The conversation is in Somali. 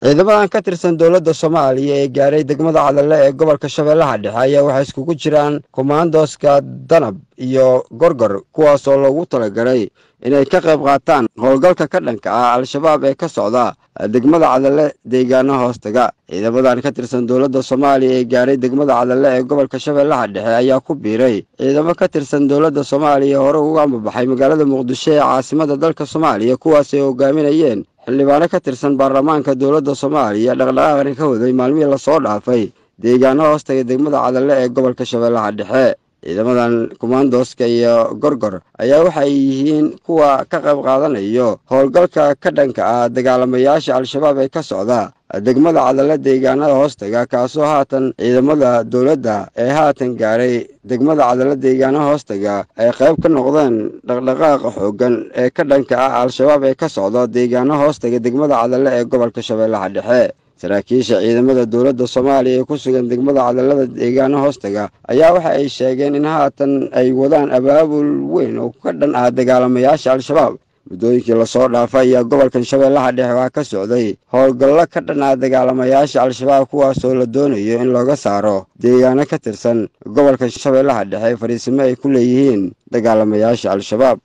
ciidamadan ka tirsan dowladda soomaaliya ee gaaray degmada cadalle ee gobolka shabeellaha dhexe ayaa waxay iskugu jiraan komandoska danab iyo gorgor kuwaasoo loogu talagalay inay ka qayb qaataan howlgalka ka dhanka ah al-shabaab ee ka socda degmada cadalle deegaano hoostaga ciidamadan ka tirsan dowladda soomaaliya ee gaaray degmada cadalle ee gobolka shabeellaha dhexe ayaa ku biiray ciidamo ka tirsan dowladda soomaaliya hore uga ambabaxay magaalada muqdisho ee caasimada dalka soomaaliya kuwaasay hogaaminayeen xildhibaano ka tirsan baarlamaanka dowladda soomaaliya dhaqdhaqaaqani ka waday maalmihii lasoo dhaafay deegaano hoostaga degmada cadalle ee gobolka shabeellaha dhexe ciidamadan komandoska iyo gorgor ayaa waxay yihiin kuwa ka qayb qaadanayo howlgalka ka dhanka ah dagaalamayaasha al-shabaab ee ka socda degmada cadalle deegaanada hoostaga kaasoo haatan ciidamada dowladda ee haatan gaaray degmada cadalle deegaana hoostaga ay qayb ka noqdeen dhaqdhaqaaqa xooggan ee ka dhanka ah al-shabaab ee ka socda deegaano hoostaga degmada cadalle ee gobolka shabeellaha dhexe saraakiisha ciidamada dowladda soomaaliya ee ku sugan degmada cadallada deegaano hoostaga ayaa waxa ay sheegeen in haatan ay wadaan abaabul weyn oo ka dhan ah dagaalamayaasha al-shabaab muddooyinkii lasoo dhaafay ayaa gobolkan shabeellaha dhexe waa ka socday howlgallo ka dhan ah dagaalamayaasha al-shabaab kuwaasoo la doonayo in looga saaro deegaano ka tirsan gobolka shabeellaha dhexe fariisimo ay ku leeyihiin dagaalamayaasha al-shabaab